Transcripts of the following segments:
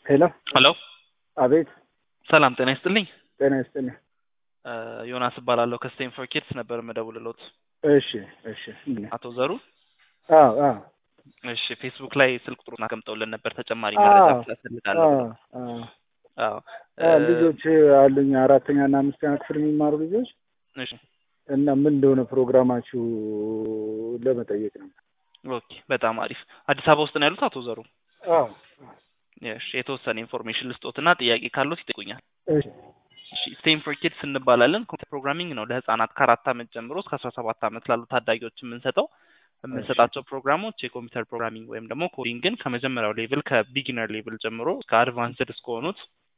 ሄሎ ሄሎ አቤት ሰላም ጤና ይስጥልኝ ጤና ይስጥልኝ እ ዮናስ እባላለሁ ከስቴም ፎር ኪድስ ነበር የምደውልሎት እሺ እሺ እንግዲህ አቶ ዘሩ አዎ አዎ እሺ ፌስቡክ ላይ ስልክ ቁጥሩን አስቀምጠውልን ነበር ተጨማሪ አዎ መረጃ ስለፈልጋለሁ አዎ አዎ አዎ አዎ እ ልጆች አሉኝ አራተኛ እና አምስተኛ ክፍል የሚማሩ ልጆች እሺ እና ምን እንደሆነ ፕሮግራማችሁ ለመጠየቅ ነው። ኦኬ በጣም አሪፍ አዲስ አበባ ውስጥ ነው ያሉት አቶ ዘሩ አዎ እሺ የተወሰነ ኢንፎርሜሽን ልስጦትና ጥያቄ ካሉት ይጠይቁኛል እሺ እሺ ስቴም ፎር ኪድስ እንባላለን ኮምፒውተር ፕሮግራሚንግ ነው ለህፃናት ከአራት ዓመት ጀምሮ እስከ አስራ ሰባት ዓመት ላሉ ታዳጊዎች የምንሰጠው የምንሰጣቸው ፕሮግራሞች የኮምፒውተር ፕሮግራሚንግ ወይም ደግሞ ኮዲንግን ከመጀመሪያው ሌቭል ከቢጊነር ሌቭል ጀምሮ እስከ አድቫንስድ እስከሆኑት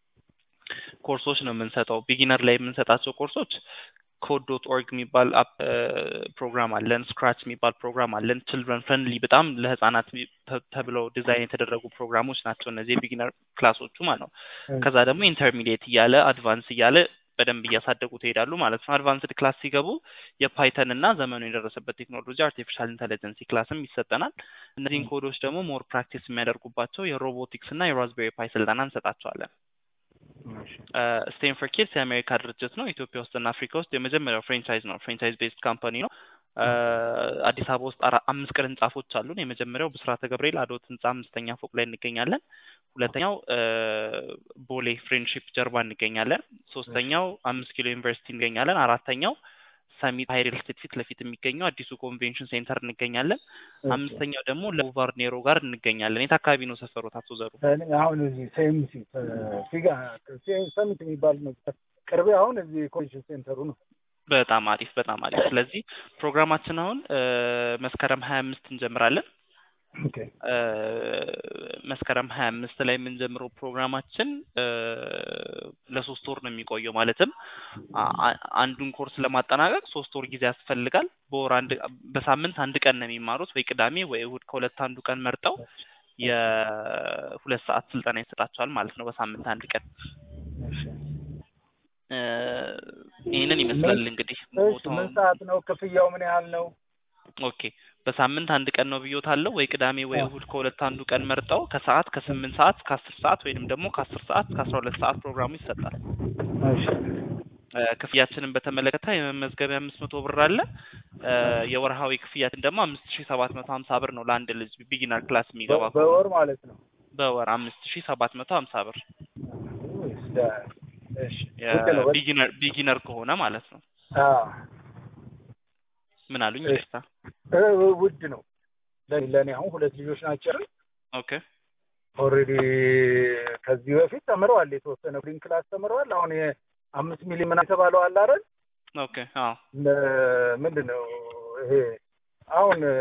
ኮርሶች ነው የምንሰጠው ቢጊነር ላይ የምንሰጣቸው ኮርሶች ኮድ ዶት ኦርግ የሚባል አፕ ፕሮግራም አለን ስክራች የሚባል ፕሮግራም አለን ችልድረን ፍሬንድሊ በጣም ለህፃናት ተ- ተብለው ዲዛይን የተደረጉ ፕሮግራሞች ናቸው እነዚህ የቢጊነር ክላሶቹ ማለት ነው ከዛ ደግሞ ኢንተርሚዲየት እያለ አድቫንስ እያለ በደንብ እያሳደጉ ትሄዳሉ ማለት ነው አድቫንስድ ክላስ ሲገቡ የፓይተን እና ዘመኑ የደረሰበት ቴክኖሎጂ አርቲፊሻል ኢንተለጀንሲ ክላስም ይሰጠናል እነዚህን ኮዶች ደግሞ ሞር ፕራክቲስ የሚያደርጉባቸው የሮቦቲክስ እና የራዝቤሪ ፓይ ስልጠና እንሰጣቸዋለን ስቴም ፎር ኪድስ የአሜሪካ ድርጅት ነው ኢትዮጵያ ውስጥና አፍሪካ ውስጥ የመጀመሪያው ፍሬንቻይዝ ነው ፍሬንቻይዝ ቤስድ ካምፓኒ ነው እ አዲስ አበባ ውስጥ አራ- አምስት ቅርንጫፎች አሉን የመጀመሪያው ብስራተ ገብርኤል አዶት ህንጻ አምስተኛ ፎቅ ላይ እንገኛለን ሁለተኛው እ ቦሌ ፍሬንድሺፕ ጀርባ እንገኛለን ሶስተኛው አምስት ኪሎ ዩኒቨርሲቲ እንገኛለን አራተኛው ሰሚት ሀይል ስቴት ፊት ለፊት የሚገኘው አዲሱ ኮንቬንሽን ሴንተር እንገኛለን አምስተኛው ደግሞ ለቡቫር ኔሮ ጋር እንገኛለን የት አካባቢ ነው ሰፈሮት አቶ ዘሩ እኔ አሁን እዚህ ሴምሲ ፊጋ ሰሚት የሚባል ነው ቅርቤ አሁን እዚህ ኮንቬንሽን ሴንተሩ ነው። በጣም አሪፍ በጣም አሪፍ ስለዚህ ፕሮግራማችን አሁን እ መስከረም ሀያ አምስት እንጀምራለን ኦኬ እ መስከረም ሀያ አምስት ላይ የምንጀምረው ፕሮግራማችን እ ለሶስት ወር ነው የሚቆየው ማለትም አ- አ- አንዱን ኮርስ ለማጠናቀቅ ሶስት ወር ጊዜ ያስፈልጋል በወር አንድ በሳምንት አንድ ቀን ነው የሚማሩት ወይ ቅዳሜ ወይ እሁድ ከሁለት አንዱ ቀን መርጠው የሁለት ሰዓት ስልጠና ይሰጣቸዋል ማለት ነው በሳምንት አንድ ቀን እሺ እ ይህንን ይመስላል እንግዲህ እሺ ምን ቦታውን ሰዓት ነው? ክፍያው ምን ያህል ነው? ኦኬ በሳምንት አንድ ቀን ነው ብዮታለሁ ወይ ቅዳሜ ወይ እሁድ ከሁለት አንዱ ቀን መርጠው ከሰዓት ከስምንት ሰዓት እስከ አስር ሰዓት ወይንም ደግሞ ከአስር ሰዓት እስከ አስራ ሁለት ሰዓት ፕሮግራሙ ይሰጣል እሺ እ ክፍያችንን በተመለከተ የመመዝገቢያ አምስት መቶ ብር አለ እ የወርሃዊ ክፍያችን ደግሞ አምስት ሺ ሰባት መቶ ሀምሳ ብር ነው ለአንድ ልጅ ቢጊነር ክላስ የሚገባ በ- ከሆነ በወር ማለት ነው። በወር አምስት ሺ ሰባት መቶ ሀምሳ ብር እሺ ልክ ነው። ቢጊነር ቢጊነር ከሆነ ማለት ነው አዎ ምን አሉኝ እሺ። ይቅርታ እ ውድ ነው። ለኔ ለኔ አሁን ሁለት ልጆች ናቸው። ኦኬ ኦልሬዲ ከዚህ በፊት ተምረዋል። የተወሰነ ፍሪንግ ክላስ ተምረዋል። አሁን የአምስት ሚሊዮን ምናምን የተባለው አለ አይደል? ኦኬ አዎ ለ- ምንድን ነው ይሄ አሁን እ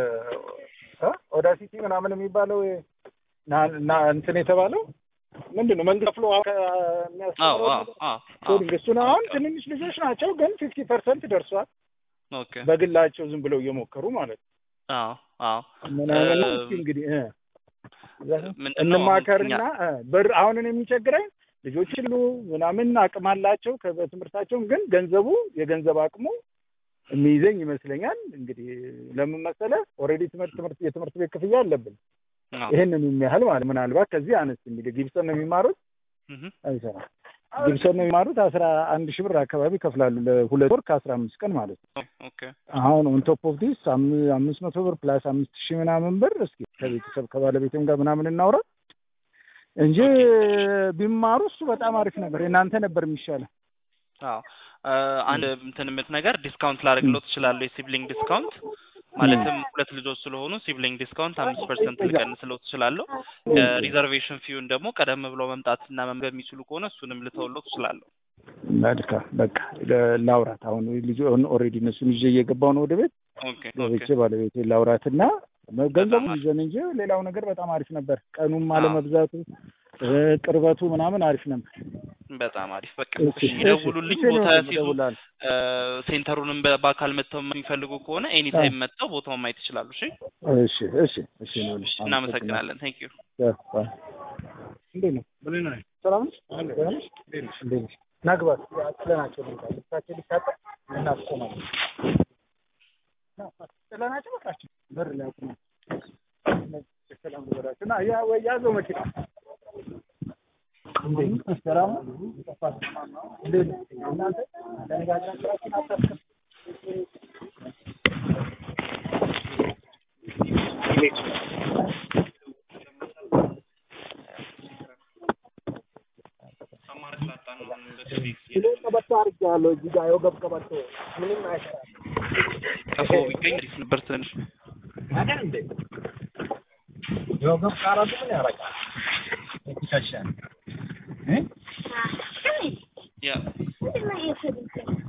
ኦዳሲቲ ምናምን የሚባለው ይሄ ና- ና እንትን የተባለው ምንድን ነው መንግስት ከፍሎ አዎ የሚያስተምረው አዎ አዎ ኮዲንግ እሱን አሁን ትንንሽ ልጆች ናቸው፣ ግን ፊፍቲ ፐርሰንት ደርሷል። ኦኬ በግላቸው ዝም ብለው እየሞከሩ ማለት ነው አዎ አዎ ምናምን ነው። እ እስኪ እንግዲህ እ ምንድን ነው አሁን እንማከርና እኛ እ ብር አሁን እኔ የሚቸግረኝ ልጆች ሁሉ ምናምን አቅም አላቸው ከ- በትምህርታቸውም ግን ገንዘቡ የገንዘብ አቅሙ የሚይዘኝ ይመስለኛል። እንግዲህ ለምን መሰለህ ኦልሬዲ ትምህርት ትምህርት የትምህርት ቤት ክፍያ አለብን አዎ ይህንን የሚያህል ማለት ምናልባት ከዚህ አነስ የሚል ጊብሰን ነው የሚማሩት እህ አይሰራም። ጊብሰን ነው የሚማሩት አስራ አንድ ሺህ ብር አካባቢ ይከፍላሉ ለሁለት ወር ከአስራ አምስት ቀን ማለት ነው። ኦኬ አሁን ኦን ቶፕ ኦፍ ዲስ አምስት መቶ ብር ፕላስ አምስት ሺህ ምናምን ብር እስኪ ከቤተሰብ ከባለቤትም ጋር ምናምን እናውራ እንጂ ቢማሩ እሱ በጣም አሪፍ ነበር። የእናንተ ነበር የሚሻለው። አዎ እ አንድ እንትን የምት ነገር ዲስካውንት ላደርግለው ትችላለሁ የሲብሊንግ ዲስካውንት ማለትም ሁለት ልጆች ስለሆኑ ሲብሊንግ ዲስካውንት አምስት ፐርሰንት ልቀንስለው ትችላለሁ ሪዘርቬሽን ፊውን ደግሞ ቀደም ብሎ መምጣትና መመገብ የሚችሉ ከሆነ እሱንም ልተውለው ትችላለሁ መልካም በቃ ለ- ላውራት አሁን ልጅ ኦልሬዲ እነሱን ይዤ እየገባሁ ነው ወደ ቤት ኦኬ ኦኬ ገብቼ ባለቤቴ ላውራትና ገንዘቡ በጣም ይዘን እንጂ ሌላው ነገር በጣም አሪፍ ነበር። ቀኑም አለመብዛቱ እ ቅርበቱ ምናምን አሪፍ ነበር። በጣም አሪፍ በቃ እሺ፣ እሺ ይደውሉልኝ እሺ፣ ቦታ እሺ፣ ያስይዙ እደውላለሁ። እ ሴንተሩንም በ- በአካል መጥተው የሚፈልጉ ከሆነ ኤኒ ታይም መጥተው ቦታውን ማየት ይችላሉ እሺ እሺ እሺ እሺ ነው እናመሰግናለን ቴንክ ዩ እንዴት ነው? ምን ነው? ሰላም ነሽ? ደህና ነሽ? እንዴት ነሽ? ናግባት ጥለናቸው ልንታ ልብሳቸው ሊታጠብ እናስቆማለን። ጥለናቸው በቃቸው በር ላይ አቁመን ሰላም ልበላቸው እና ያ ወይ ያዘው መኪና ቀፎ ቢገኝ አሪፍ ነበር ትንሽ የወገብ ካራቱ ምን ያደርጋል? ይከሻል እ ያ ምንድን ነው ይሄ?